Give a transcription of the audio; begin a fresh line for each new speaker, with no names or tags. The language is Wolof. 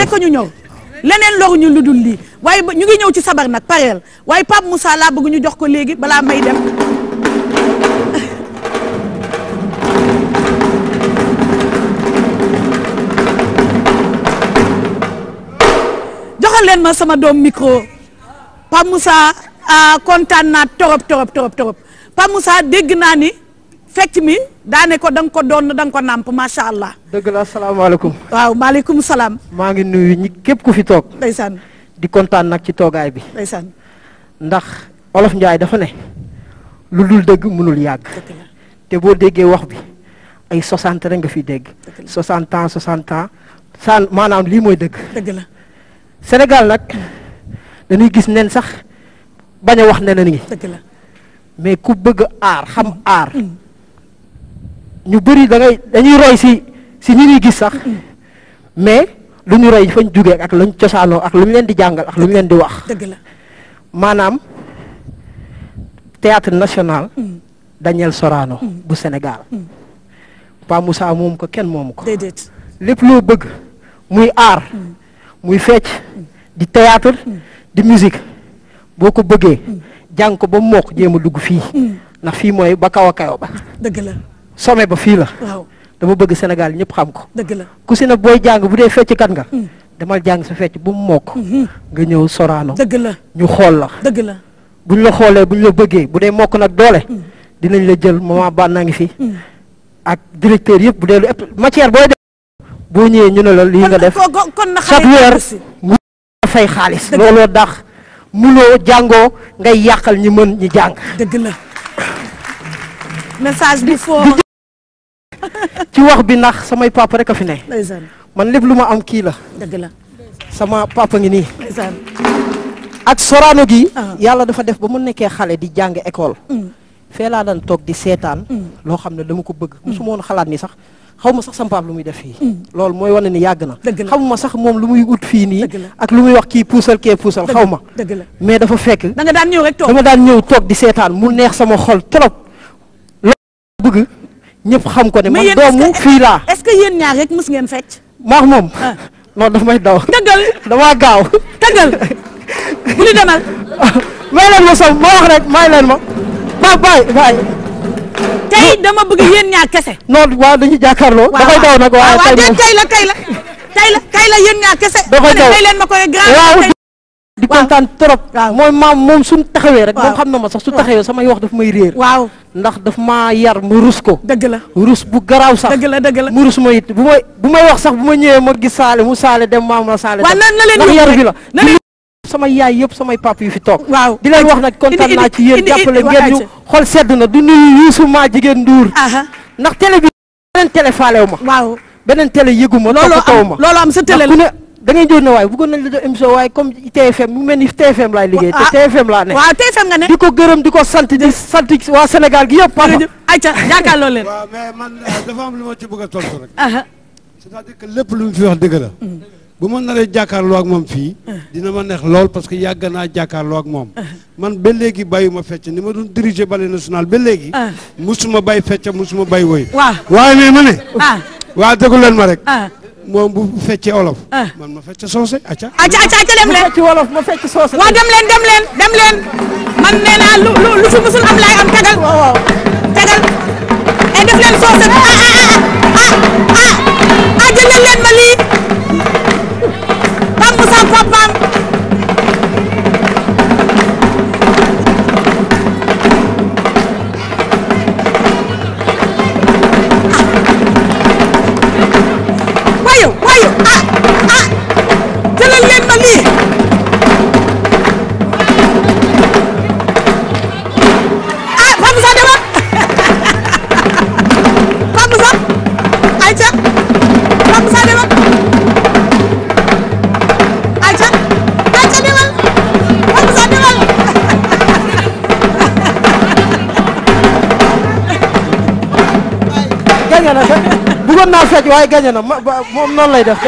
rek ñu ñëw leneen loruñu lu dul lii waaye ba ñu ngi ñëw ci sabar nag pareel waaye Pape Moussa laa bëgg ñu jox ko léegi balaa may dem joxal leen ma sama doom micro Pape Moussa ah, kontaan naa torop torop torop torop Pape Moussa dégg naa ni fecc mi daane ko da nga ko doon da nga ko nàmp macha allah
dëgg la asalaamaaleykum
waaw maaleykum salaam
maa ngi nuyu ñi képp ku fi toog
ndeysaan
di kontaan nag ci toogaay bi
ndeysaan
ndax olof Njaay dafa ne lu dul dëgg mënul yàgg
dëgg la
te boo déggee wax bi ay 60 rek nga fi dégg
Dëgg la.
60 ans 60 ans san maanaam lii mooy dëgg
dëgg la
Sénégal nag dañuy gis nen sax bañ a wax neneen ngi
dëgg la
mais ku bëgg aar xam aar ñu bëri da ngay dañuy roy si si ñi ñuy gis sax mais lu ñu roy fañ jugee ak luñ cosaanoo ak lu ñu leen di jàngal ak lu ñu leen di wax
dëgg la
maanaam théâtre national Daniel Sorano bu Sénégal Pa Moussa moom ko kenn moomu ko
déedéet
lépp loo bëgg muy aar muy fecc di théâtre di musique boo ko bëggee jàng ko ba mu mokk jéem a dugg fii ndax fii mooy ba kaw a kaw ba
dëgg la
sommet ba fii la
waaw
dama bëgg Sénégal ñëpp xam ko
dëgg la
ku si ne booy jàng bu dee fecckat nga demal jàng sa fecc bu mu mokk nga ñëw Sorano
dëgg la
ñu xool la
dëgg la
buñ la xoolee buñ la bëggee bu dee mokk nag doole dinañ la jël moment ban naa ngi fi ak directeur yëpp bu dee lu ëpp matière booy def boo ñëwee ñu ne la lii nga def
kon kon- kon na
chaque
xale yi
weer
aussi.
mu fay xaalis
Dëgg.
looloo tax munoo jàngoo ngay yàqal ñi mën ñi jàng
dëgg la message bi foo
ci wax bi ndax samay papa rek a fi ne
ndeysaan
man lépp lu ma am kii la
dëgg la
sama papa ngi nii
ndeysaan
ak Sorano gi
Ah.
yàlla dafa def ba mu nekkee xale di jàng école fee laa daan toog di seetaan loo xam ne dama ko bëgg musuma woon xalaat ni sax xaw ma sax sama papa lu muy def fii loolu mooy wane ni yàgg na
Dëgg la.
xamuma sax moom lu muy ut fii nii
Dëgg la.
ak lu muy wax kii puusal kee puusal xaw ma
dëgg la
mais dafa fekk
da nga daan ñëw rek toog
dama daan ñëw toog di seetaan mu neex sama xol trop loolu bëgg ñëpp xam ko ne man
mais yéen est-ce
doomu
que-
fii laa
est-ce que yéen ñaar rek mës ngeen fecc
maax moom
Ah.
non daf may daw
tëggal
damaa gaaw
tëggal bu ñu demal
may leen ma sam ma wax rek may leen ma ba baay baay
tey dama bëgg yéen ñaar kese
non waaw dañuy jàkkaarloo da koy daw nag waaye
waaw
tey moom
tey la tey la tey la tey la yéen ñaar kese
Da koy daw.
tey leen ma koy grand
waaw
tey
di kontaan trop mooy maam moom suñ taxawee rek moom
Waaw.
xam na ma sax su taxawee samay wax daf may réer
waaw
ndax daf maa yar mu rus ko
dëgg la
rus bu garaaw sax
dëgg la dëgg la
mu rus ma it bu may bu may wax sax bu ma ñëwee ma gis saale mu saale dem maam la saale
waaw
dem.
na na leen
ndax
yóbbu
yar
rek.
bi la
na
di
leen
samay yaay yëpp samay papa yu fi toog
waaw
di leen wax nag kontaan
indi-
naa ci yéen
indi-
jàppale
indi-
ngeen ñu
waaw,
xol sedd na du nuyu Youssou maa jigéen Ndour
aha
ndax télé bi beneen télé faalew ma
waaw
beneen télé yëgu ma
loolu
toppatoo
am
ma
loolu am sa télé
ndax ku
la
ne da ngay jóg ne waaye bëggoon nañ la jox émission waaye comme TFM mu mel ni TFM laay liggéey
Ah.
te TFM laa ne
waaw tey fem nga ne
di ko gërëm di ko sant di sant waa Sénégal gi yëpp papa
jërëjëf ayca jàkkaarloo leen
waaw mais man euh, dafa am lu ma ci bëgg a tontu rek
aha
c'est-à-dire que lépp lu mu fi wax dëgg la bu ma naree jàkkaarloo ak moom fii dina ma neex lool parce que yàgg naa jàkkaarloo ak moom man ba léegi bàyyi ma fecc ni ma doon diriger ballet national ba léegi
Ah.
musuma bay fecc musuma bay woy
waaw
waaye mais ma ne
ah
waa déglu leen ma rek
ah
moom bu feccee olof
Ah.
man ma fecc soose acca
ayca ayca ayca dem
ma
leen
fekk wolof ma fekk soose
waaw dem leen dem leen dem leen man nee naa lu lu lu fi musul am laay am tegal
waaw waaw
tegal e def leen soose ah ah ah ah ah jëlal leen ma lii Pape Moussa papaam wayo wayo ah ah jëlal leen ma lii ah Pape Moussa demal Pape Moussa ayca Pape Moussa demal ayca ayca demal Pape Moussa demal
gañe na bëggoon naa fecc waaye gañe na ma ba- moom noonu lay def